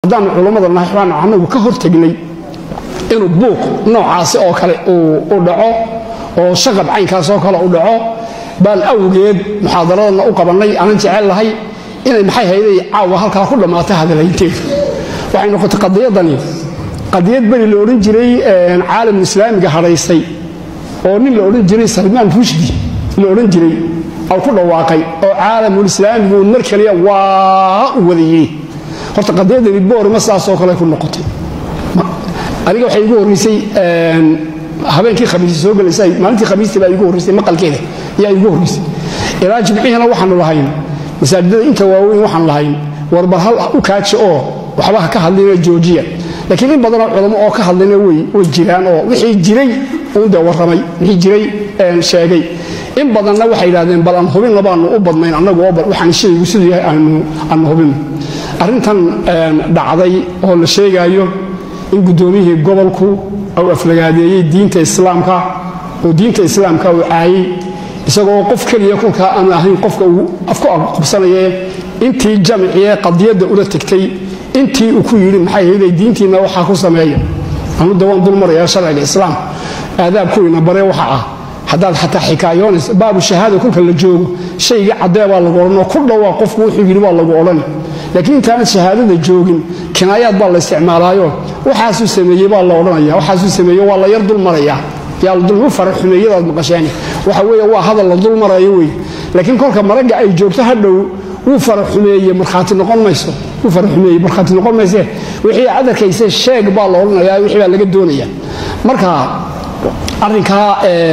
haddaanu culammada nahay waxbaanu annagu ka hortegnay inuu buuq noocaasi oo kale u dhaco oo shaqab caynkaas oo kale u dhaco baan awgeed muxaadaradana u qabannay aanan jecel lahay inay maxay hayday caawa halkaa ku dhammaatay hadalaynteedu waxay noqotay qadiyadani qadiyad beri la odhan jiray caalamul islaamiga hadhaysay oo nin la odhan jiray salmaan rushdi la odhan jiray oo ku dhawaaqay oo caalamul islaamigu mar kaliya waa u wadayey horta qadiyadani boorima sidaasoo kale ku noqotay aniga waxay igu horraysay habeenkii khamiisi soo gelaysay maalintii khamiistii baa igu horraysay maqalkeeda yaa igu horraysay ilaa jimcihina waxaanu lahayn masaajidada inta waaweyn waxaan lahayn warbar hal u kaaji oo waxba ha ka hadlina joojiya laakiin in badanoo culamo oo ka hadlayna way jiraan oo wixii jiray uundee warramay wixii jiray sheegay in badanna waxay yidhahdeen bal aan hubinna baanu u badnayn annagu oo waxaan shaygu siduu yahay aanu hubinno arrintan dhacday oo la sheegaayo in guddoomiyihii gobolku uu aflagaadeeyey diinta islaamka oo diinta islaamka uu caayey isagoo qof keliya kolkaa aan ahayn qofka uu afku qabsanaye intii jamciye qadiyadda ula tegtay intii uu ku yidhi maxay hayday diintiinna waxaa ku sameeya anuda waan dulmaraya sharciga islaam aadaabkuwiina bare waxa ah haddaad xataa xikaayoonaysa baabu shahaada kolka la joogo shaygii caddee baa lagu odhan oo ku dhowaa qofku wuxuu yidhi baa lagu odhan laakiin intaanad shahaadada joogin kinaayaad baa la isticmaalaayo waxaasuu sameeyey baa la odhanaya waxaasuu sameeye waa la yar dulmaraya yaa fara xumeeyadaad maqasheen waxa weeye waa hadal la dulmarayo wey laakiin kolka maragga ay joogto hadhow wuu fara xumeeye markhaati noqon mayso wuu fara xumeeye markhaati noqon mayse wixii aad arkayse sheeg baa la odhanaya wixii baa laga doonaya marka arrinkaa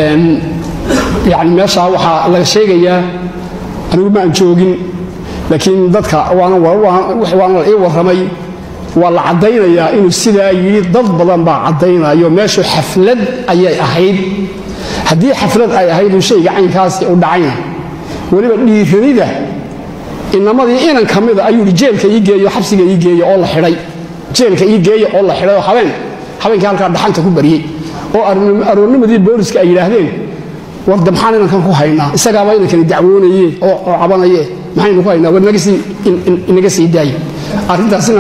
yani meesha waxaa laga sheegayaa anigu ma aan joogin laakiin dadka waana la ii warramay waa la caddaynayaa inuu sidaa yidhi dad badan baa caddaynayo meeshu xaflad ayay ahayd haddii xaflad ay ahayd uu shayga caynkaasi u dhacayna weliba dhiiranida inamadii inan ka mida ayuu yidhi jeelka ii geeyo xabsiga ii geeya oo la xidhay jeelka ii geeya oo la xidhay oo habeen habeenkii halkaa dhaxanta ku baryey oo aroornimadii booliska ay yidhaahdeen warda maxaan inankan ku haynaa isagaaba inankani dacwoonaye oo cabanaye maxaynu ku haynaa war inaga sii daaye arrintaasina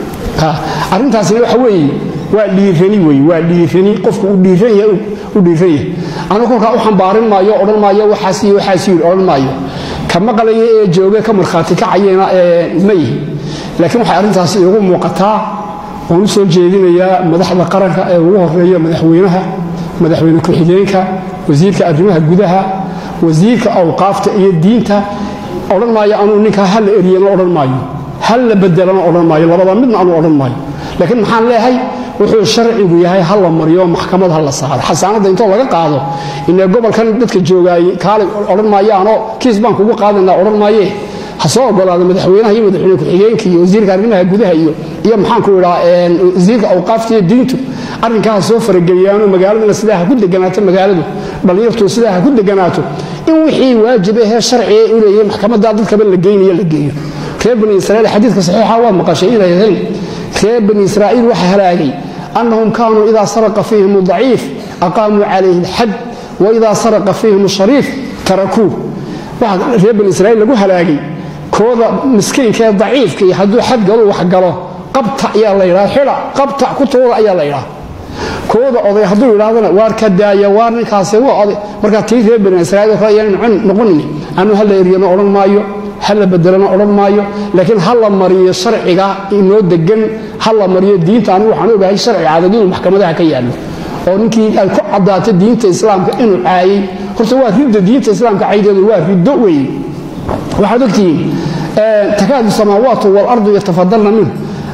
arrintaasina waxa weeye waa dhiirani wey waa dhiirani qofku u dhiiran yahay u dhiiran yahay anu kolkaa u xambaarin maayo odhan maayo waxaas iyo waxaas yidhi odhan maayo ka maqlaya ee jooga ka markhaati kacayena ee ma yihi laakiin waxay arrintaasi iigu muuqataa oon u soo jeedinayaa madaxda qaranka ee ugu horeeya madaxweynaha madaxweyne ku-xigeenka wasiirka arrimaha gudaha wasiirka awqaafta iyo diinta odhan maayo anuu ninkaa halla eryana odhan maayo hal la bedelana odhan maayo labada midna anuu odhan maayo laakiin maxaan leeyahay wuxuu sharcigu yahay ha la mariyo maxkamad ha la saaro xasaanadda intoo laga qaado inee gobolkan dadka joogaayey kaale odhan maayaanoo kiis baan kugu qaadanaa odhan maayee ha soo ogolaado madaxweynaha iyo madaxweyne ku-xigeenka iyo wasiirka arrimaha gudaha iyo iyo maxaanku idhaa wasiirka awqaafta iyo diintu arrinkaa ha soo farageliyaanoo magaaladana sidaa ha ku deganaato magaaladu dhallinyartu sidaa ha ku deganaato in wixii waajib ahee sharciga u leeyahay maxkamaddaa dadkaba la geynayo la geeyo reer bani israiil xadiidka saxiixa waa maqashay inay ahayn reer bani israa'iil waxa halaagay annahum kaanuu idaa saraqa fiihim daciif aqaamuu calayhi alxad wa idaa saraqa fiihim shariif tarakuu waxa reer bani israiil lagu halaagay kooda miskiinka ee daciifka iyo hadduu xad galo wax galo qabta ayaa la yidhaha xidha qabta kutooda ayaa la yidhaha kooda oday hadduu yidhahdana waar ka daaya waar ninkaasi waa oday markaa tii reer bani israiil kale ayaan noqonin anu hala eryano odhan maayo ha la bedelana odhan maayo laakiin ha la mariyo sharciga inoo degan ha la mariyo diinta anigu waxaan ogahay sharci adag inuu maxkamadaha ka yaallo oo ninkii ay ku caddaato diinta islaamka inuu caayey horta waa ridda diinta islaamka caydeedu waa riddo weeye waxaad ogtihiin takaadu samaawaatu waalardu yatafadalna minhu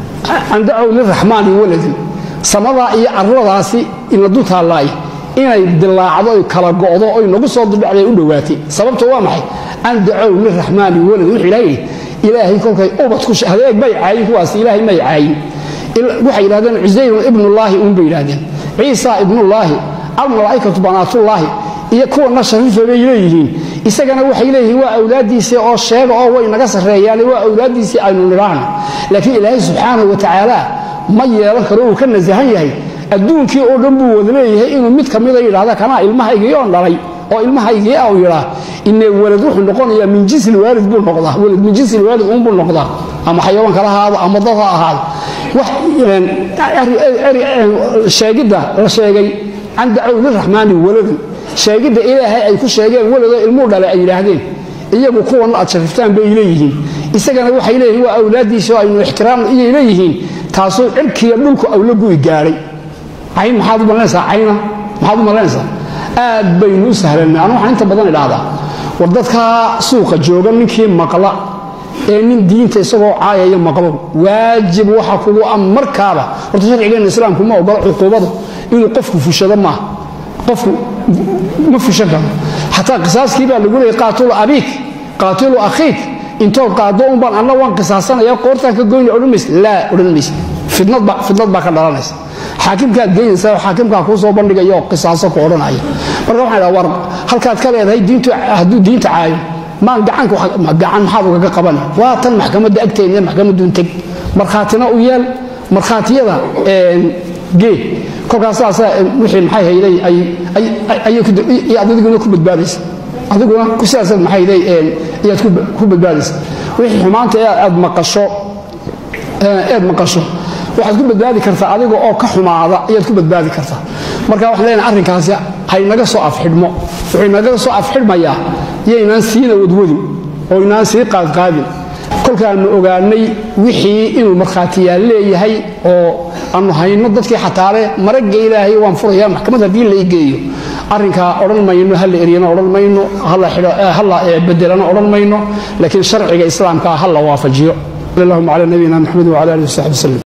an dacow liraxmaani waladin samadaa iyo carradaasi inadu taallaay inay dilaacdo oy kala go'do oy nagu soo dudhacday u dhowaatay sababto waa maxay an dacow liraxmaani walad wuxuu ilaah yidhi ilaahay kolkay ubad ku hadeeg bay caayin kuwaas ilaahay may caayin waxay yidhahdeen cusayrun ibnullaahi uunbay yidhahdeen ciisa ibnullaahi almalaa'ikatu banaatullaahi iyo kuwana shariifa bay leeyihiin isagana waxay leeyihiin waa awlaaddiisii oo sheega oo way naga sarreeyaane waa awlaaddiisii aynu nidhaahno laakiin ilaahay subxaanahu wa tacaala ma yeelan karo uu ka nasahan yahay adduunkii oo dhan buu wada leeyahay inuu mid ka mida yidhahda kanaa ilmahaygii oon dhalay oo ilmahaygii ah uu yidhaa ine walad wuxuu noqonayaa min jinsi lwaalid buu noqdaa walad min jinsi lwaalid uunbuu noqdaa ama xayawaan kala ahaado ama dad ha ahaado sheegidda la sheegay can dacow liraxmaani waladun sheegidda ilaahay ay ku sheegeen waladoo ilmuu dhalay ay yidhaahdeen iyagu kuwan aad shariftaan bay leeyihiin isagana waxay leeyihiin waa awlaaddiisa oo aynu ixtiraam iyay leeyihiin taasuu cirkiiyo dhulku awla gu'i gaadhay cayn maxaad u malaynaysaa cayna maxaad u malaynaysaa aad baynu u sahlanay anu waxaan inta badan idhaahdaa war dadkaa suuqa jooga ninkii maqla ee nin diinta isagoo caayaya maqlo waajib waxa kugu a markaaba horta sharcigeenna islaamku ma ogola cuquubadu inuu qofku fushado maaha qofku ma fushan karo xataa qisaaskii baa lagu leeyay qaatulu abiik qaatilu akhiik intood qaado un baan anna waan qisaasanaya qoortaan ka goyna odhan maysa laa odhan maysa fidnadba fidnad baa ka dhalanaysa xaakimkaad geynaysaa xaakimkaa kuu soo bandhigaya oo qisaaso ku odhanaya marka waxaan idhaha war halkaad ka leedahay diintu hadduu diinta caayo maan gacanku gacan maxaad ugaga qabana waa tan maxkamadda agteena maxkamaddun teg markhaatina u yeel markhaatiyada gee kolkaas saasa wixii maxay hayday ayaad adiguna ku badbaadaysa adiguna sidaas maxay hayday ayaad ku badbaadaysa wixii xumaanta aad maqasho eed maqasho waxaad ku badbaadi kartaa adiga oo ka xumaada ayaad ku badbaadi kartaa marka waxaan leenahay arrinkaasi haynaga soo afxidhmo wuxuu inaga soo afxidhmayaa yaynaan siina wadwadin oo inaan sii qaadqaadin kolkaannu ogaanay wixii inuu markhaatiyaal leeyahay oo aanu hayno dadkii xataale maragga ilaahay waan furaya maxkamad haddii la igeeyo arrinkaa odhan mayno hala eryana odhan mayno hala bedelana odhan mayno laakiin sharciga islaamkaa ha la waafajiyo allahuma cala nabiyina maxamed wcala alihi wasaxbi waslem